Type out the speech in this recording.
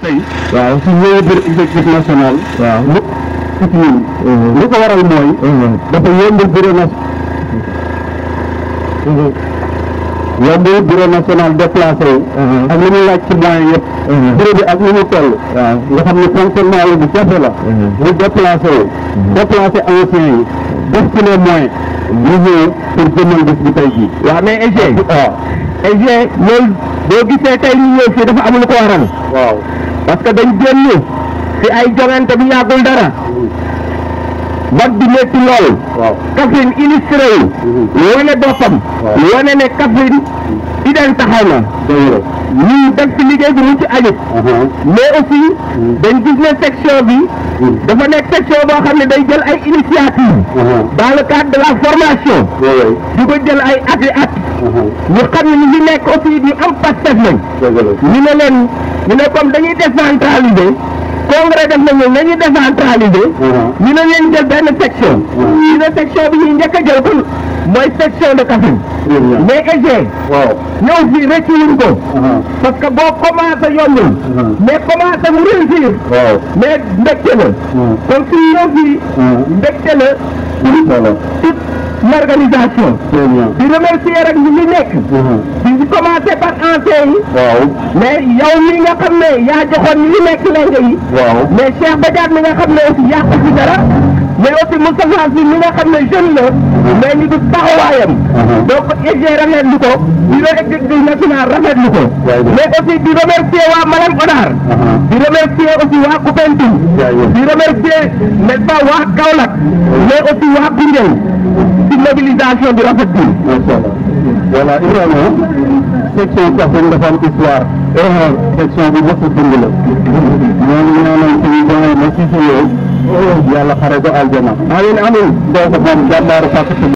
tey. waaw su ñëwee biir exécutif national. waaw lu ci ñun. li ko waral mooy. dafa yombul bureau national. yombul bureau national déplacé wu. ak li muy laaj ci moyens yëpp. bureau bi ak ni mu toll. nga xam ne fonctionnement la bu jafe la. mu déplacé wu. déplacé anciens yi. def ci les moyens. ñu ñëw pour jëmmal bés bi tey jii. waaw mais EG. waaw. EG loolu boo gisee tey ñu ñëw fii dafa am lu ko waral. waaw. parce que dañ génn ci ay jongante bi yàggul dara. vote bi métti lool. waaw. Kaffrine illustré wu. wane boppam. waaw. wane ne Kaffrine idéal taxaw na. dëgg la. ñu def ci liggéey bi mu ci ayib. mais aussi dañ gis ne section bi dafa nekk section boo xam ne day jël ay initiative dans le cadre de la formation oui di ko jël ay at i at ñu xam ne ñu ngi nekk aussi ñu am pastef lañ dëgg la. ñu ne leen ñu ne comme dañuy décentraliser congrès def nañu nañu décentraliser ñu ne leen jël benn section ñu ne section bi ñuy njëkk a jël kon mooy section de Kaffrine très bien. mais EG waaw. ñëw fii rëcc wuñ ko parce que boo commencé yombul mais commencé mu réussir waaw. mais mbégte la kon suñu ñëw fii mbégte la pour toute l'organisation très bien. di remercier rek ñu ngi nekk di commencé par anciens yi waaw. mais yow mi nga xam ne yaa joxoon ñi nekk léegi yi waaw. mais Cheikh Badiane mi nga xam ne aussi yàqu ci dara mais aussi Moustapha Sy mi nga xam ne jeune la mais ñu du taxawaayam donc EG rafetlu ko bureau exécutif national rafetlu ko Jaajëf. mais aussi di remercier waa Malem Odar di remercier aussi waa Koupentoum Jaajëf. di remercier n'est-ce pas waa Kaolack mais aussi waa Koungheul ci mobilisation bi rafet bi macha allah. voilà Ibrahima section Kaffrine dafa am histoire. section bi mos a dund la. ñooñu ñaanal suñu doyen na si si yow. yàlla xare ko aljana. amiin amiin donc moom jàmbaaru fàkk